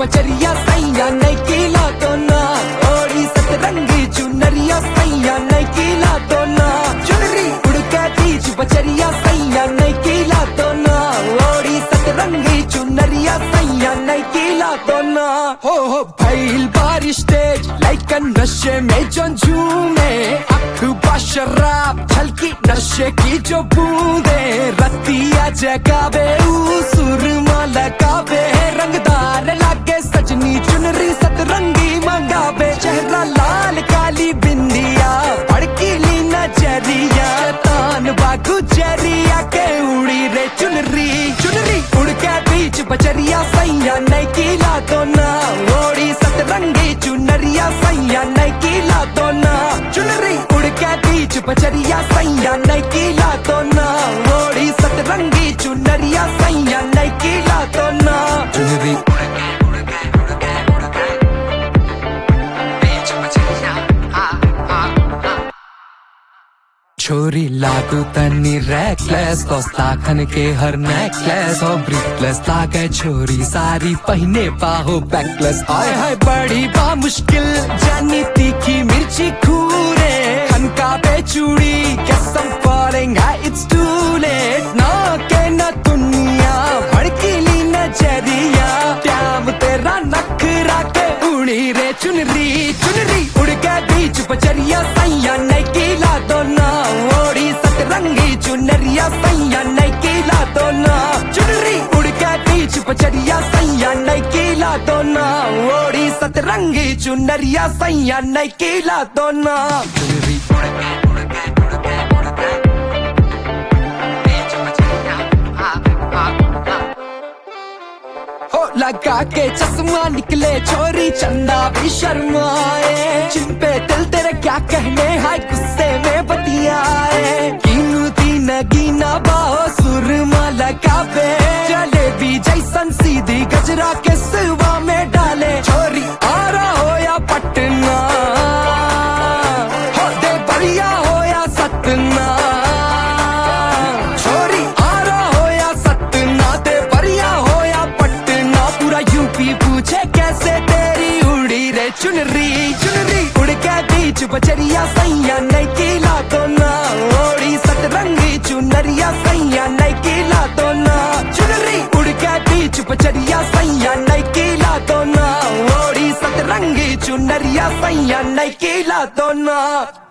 पचरिया सैया नहीं कीला तो ना ओड़ी सतरंगी चुनरिया सैया नहीं कीला तो ना चुनरी उड़ के बीच पचरिया सैया नहीं कीला तो ना ओड़ी सतरंगी चुनरिया सैया नहीं कीला तो ना हो हो भैल बारिश तेज लाइक नशे में जो झूमे अखबा शराब छलकी नशे की जो बूंदे रतिया जगावे ऊ सुरमा लगावे रंगदार लागे सजनी चुनरी सतरंगी मंगावे चेहरा लाल काली बिंदिया भड़कीली नजरिया तान बागु जरिया के उड़ी रे चुनरी चुनरी उड़ के बीच बजरिया सैया नहीं कीला तो ना ओड़ी सतरंगी चुनरिया सैया नहीं कीला तो ना चुनरी उड़ के बीच बजरिया सैया नहीं कीला तो ना ओड़ी सतरंगी चुनरिया सैया नहीं कीला तो ना चुनरी छोरी लागू तनी रेकलेस लाखन के हर नेकलेस और ब्रिकलेस लागे छोरी सारी पहने पाहो बैकलेस आय हाय बड़ी बा मुश्किल जानी तीखी मिर्ची खूरे खनका पे चूड़ी guess I'm falling high it's too late ना के न दुनिया भड़कीली नजरिया प्याम तेरा नखरा के उड़ी रे चुनरी चुनरी उड़ के बीच बजरिया सैया नहीं कीला तो ना ओड़ी सतरंगी चुनरिया सैया नहीं कीला तो ना चुनरी उड़ के बीच बजरिया सैया नहीं कीला तो ना ओड़ी सतरंगी चुनरिया सैया नहीं कीला तो ना चुनरी हो लगा के चश्मा निकले छोरी चंदा भी शर्माए जिन पे दिल तेरे क्या कहने हाय गुस्से में बतियाए कीमती नगीना बाहो सुरमा लगावे जलेबी जैसन सीधी गजरा के सिवा में डाले छोरी आरा हो या पटना हो दे बढ़िया हो या सतना छोरी आरा हो या सतना दे बढ़िया हो या पटना पूरा यूपी पूछे कैसे तेरी उड़ी रे चुनरी चुनरी उड़ के बीच बजरिया सैया नहीं कीला तो ना ओड़ी सतरंगी चुनरिया सैया नहीं कीला तो ना चुनरी उड़ के बीच बजरिया सैया नहीं कीला तो ना ओड़ी सतरंगी चुनरिया सैया नहीं कीला तो ना